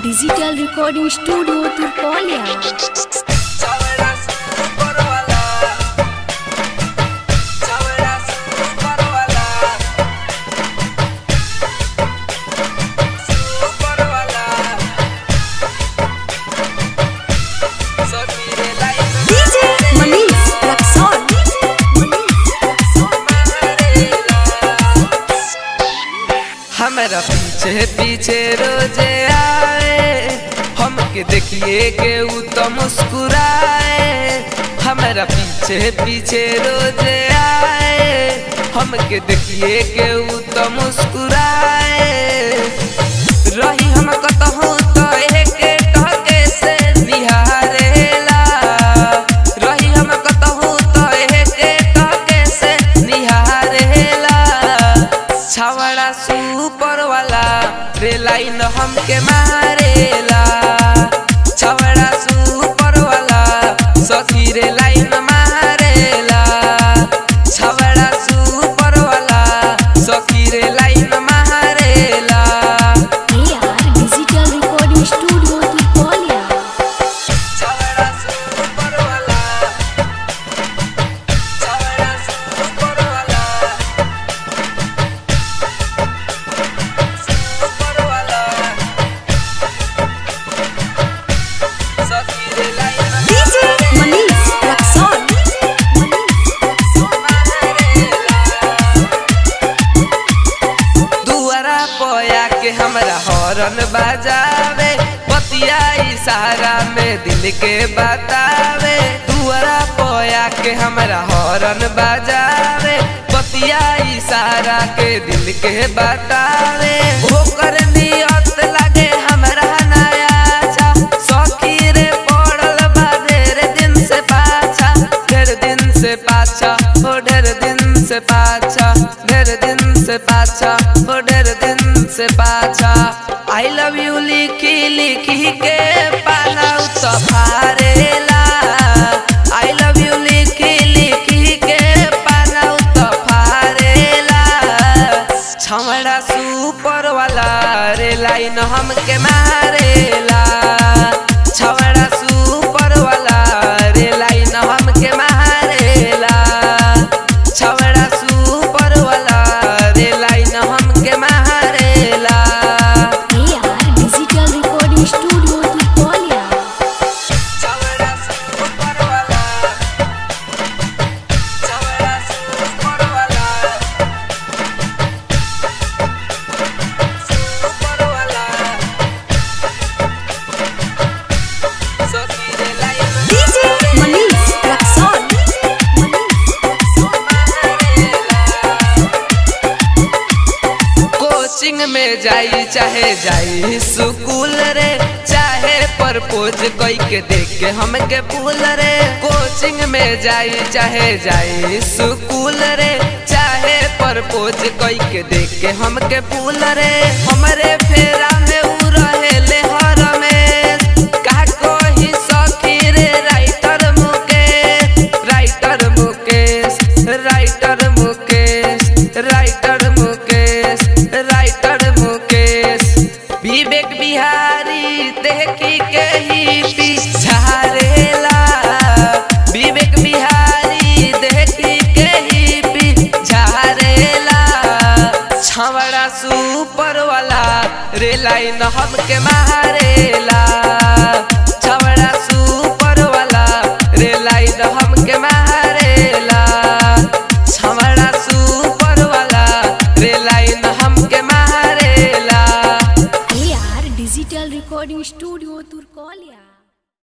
digital recording studio Turkaulia DJ Manish Raxaul हमारा पीछे पीछे रोजे आए हमके देखिए के ऊ तो मुस्कुराए हमारा पीछे पीछे रोजे आए हमके देखिए के ऊ तो मुस्कुराए रही हम कतहूँ तो एके टके से निहारेला रही हम कतहूँ तो एके टके से निहारेला छवड़ा सुपर वाला रे लाइन हमके मारेला छवड़ा सुपर वाला सखी रे लाइन मारेला छवड़ा सुपर वाला सखी रे लाइन मारेला AR digital recording studio Turkaulia छवड़ा सुपर वाला छवड़ा सुपर वाला सुपर वाला सखी रे लाइन डीजे मनीष रक्सौल दुआरा पोया के हमरा हॉर्न बजावे पतिया इशारा में दिल के बतावे दुआरा पोया के हमरा हॉर्न बजावे पतिया इशारा के दिल के बतावे ओकर नियत लागे हमरा नया अच्छा सखी रे पड़ल बा ढेर दिन से पाछा ढेर दिन से पाछा ओ ढेर दिन से पाछा ढेर दिन से पाछा ओ ढेर दिन से पाछा आई लव यू लिखी लिखी के पाना तो फारेला आई लव यू लिखी लिखी के पाना तो फारेला छमड़ा सुपर वाला रे लाइन हमके मारेला छमड़ा सुपर वाला रे लाइन हमके मारेला छमड़ा सुपर वाला रे लाइन हमके मारेला AR digital recording studio Turkaulia छमड़ा सुपर वाला छमड़ा सुपर वाला सुपर वाला सखी रे line DJ Manish Raxaul coaching में जाई चाहे जाई स्कूल रे चाहे प्रपोज कोई के देख के हमके फूल रे कोचिंग में जाई चाहे जाई स्कूल रे चाहे प्रपोज कोई के देख के हमके फूल रे हमरे फेरा में उ रहेले हर में का कोई सखी रे writer Mukesh writer Mukesh writer Mukesh writer Mukesh writer Mukesh Vivek Bihari देखी के ही पिछारेला विवेक बिहारी देखी के ही पिछारेला छवड़ा सुपर वाला रे लाइन हमके मारेला छवड़ा सुपर वाला रे लाइन हमके मारेला छवड़ा सुपर वाला रे लाइन हमके मारेला AR digital recording studio Turkaulia